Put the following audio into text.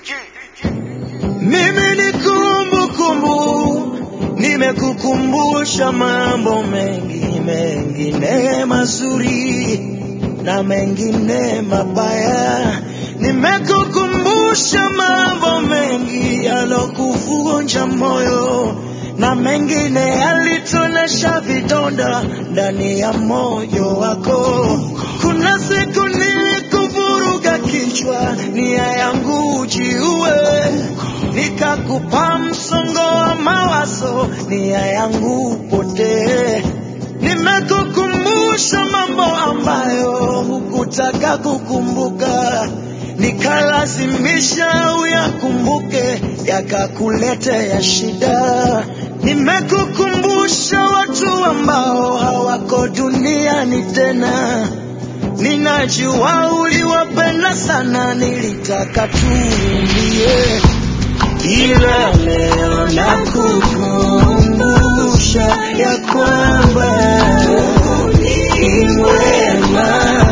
Mimi ni kumbukumbu, nimekukumbusha mambo mengi mengine mazuri na mengine mabaya. Nimekukumbusha mambo mengi yalokuvunja moyo na mengine yalitonesha vidonda ndani ya moyo wako. Kuna siku nilikuvuruga kichwa, nia yangu ujiue, nikakupa msongo wa mawazo, nia yangu upotee. Nimekukumbusha mambo ambayo hukutaka kukumbuka, nikalazimisha uyakumbuke, yakakuletea shida. Nimekukumbusha watu ambao hawako duniani tena, ninajua uliwapenda sana, nilitaka tuulie, ila leo nakukumbusha ya kwamba ni wema